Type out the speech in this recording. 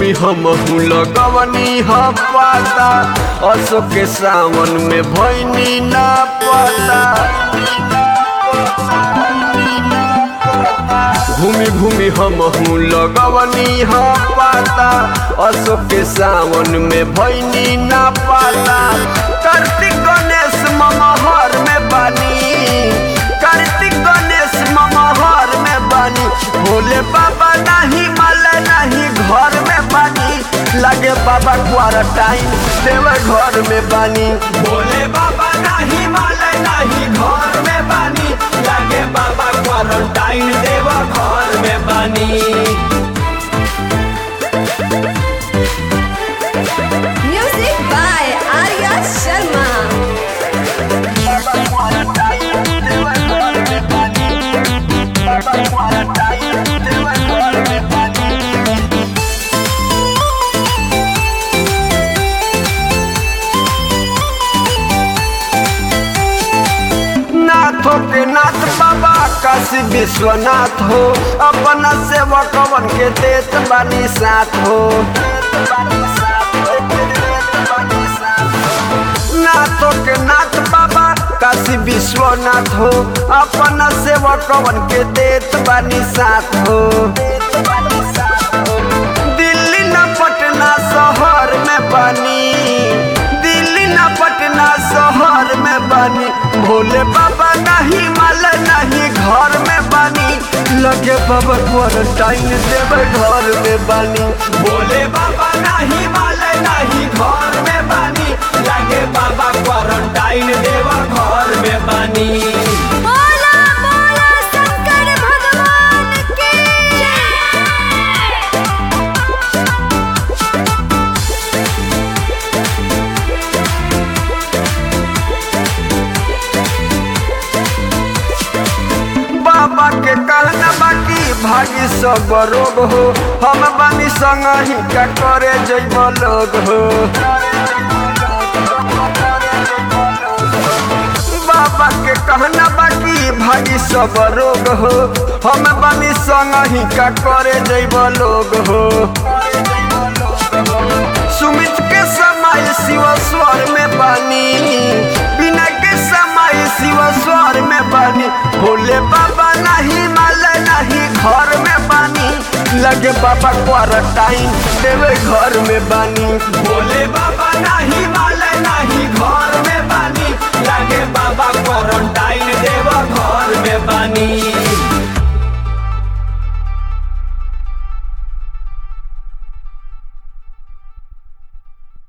घूमी हम लगवनी ह पाता असो के सावन में भैनी ना पता घूमी घूमी हम लगवनी ह पाता असो के सावन में भैनी ना पाता कार्तिक गणेश ममहर में बानी कार्तिक गणेश ममहर में बानी भोले बाबा नहीं माले नहीं घर में बानी लगे बाबा क्वारंटाइन देव घर में बानी भोले बाबा नहीं माले नहीं घर में बानी लगे बाबा क्वारंटाइन देव घर में बानी Music by Arya Sharma. नाथों के नाथ बाबा काशी विश्वनाथ हो अपना सेवकवन के देत बानी साथ हो नाथों के नाथ बाबा काशी विश्वनाथ हो अपना सेवकवन के देत बानी साथ हो दिल्ली न पटना शहर में बनी दिल्ली न पटना शहर में बनी भोले बाबा नहीं माल नहीं घर में बनी लगे बाबा क्वारंटाइन देवे घर में बनी भोले बाबा नहीं माल नहीं घर में बनी लगे बाबा क्वारंटाइन देवा घर में बनी बोला बोला शंकर भगवान की जय बाबा के कहना बाकी भागी सब रोग हो हम बानी संग ही का करे जैब लोग हो बाबा के कहना बाकी भागी सब रोग हो हम बानी संग ही का करे जैब लोग हो सुमित के समय शिव स्वर में बानी बिना के समय शिव स्वर में बानी भोले बाबा नहीं माल नहीं घर में बानी लगे बाबा क्वारंटाइन देवे घर में बानी भोले बाबा नहीं